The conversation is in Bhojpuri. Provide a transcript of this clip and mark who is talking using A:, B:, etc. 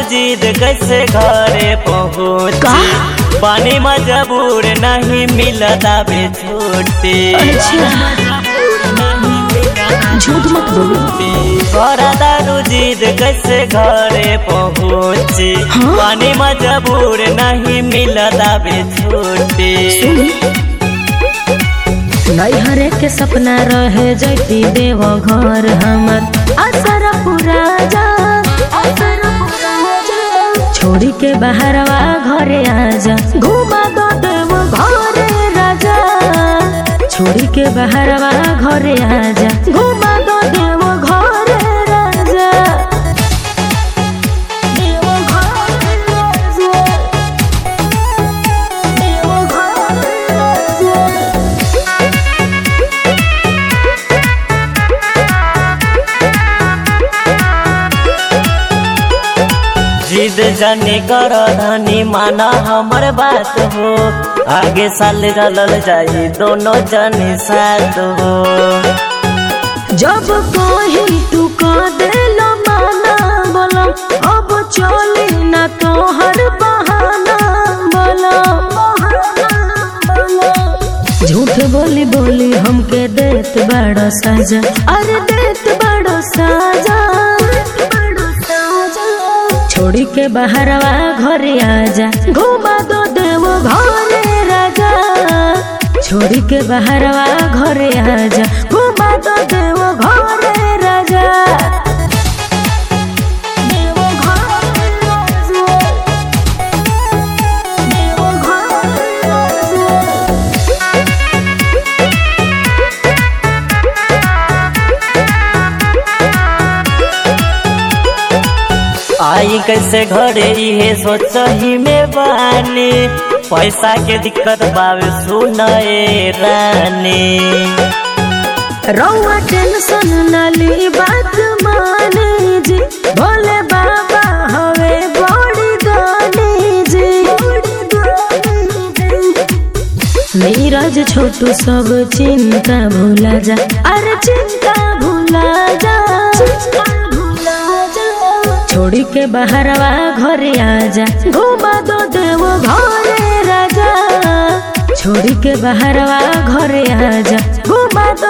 A: जिद कैसे घरे पहुँची पानी मजबूर नहीं मिलता बे छुट्टी
B: झूठ मत बोलो
A: बड़ा दारू जिद कैसे घरे पहुँची
B: हाँ?
A: पानी मजबूर नहीं मिलता बे छुट्टी
B: सुनी नैहरे के सपना रहे जैती देव घर हमर असर पूरा जा असर पूरा जा छोड़ी के बाहरवा घरे आजा घुमा दो देव घरे राजा छोड़ी के बाहरवा घरे आजा घुमा दो देव घरे राजा देव घरे राजा देव घरे राजा
A: जिद जाने कर धनी माना हमर बात हो आगे साल चलल जाई दोनों जने साथ हो
B: जब कही तू कह देलो माना बोलो अब चली ना तोहर बहाना बोलो झूठ बोली बोली हमके देत बड़ो साजा अरे देत बड़ो साजा छोड़ी के बाहरवा घरे आजा घुमा दो देव घरे राजा छोड़ी के बाहरवा घरे आजा घुमा दो देव घरे राजा देव घरे राजा देव घरे राजा
A: आई कैसे घरे इहे सोच ही में बानी पैसा के दिक्कत बावे सुनए रानी
B: रौआ टेंशन न ली बात माने जी भोले बाबा हवे बड़ी दानी जी नीरज छोटू सब चिंता भूला जा अरे चिंता भूला जा छोड़ी के बाहरवा घरे आजा घुमा दो देव घरे राजा छोड़ी के बाहरवा घरे आजा घुमा दो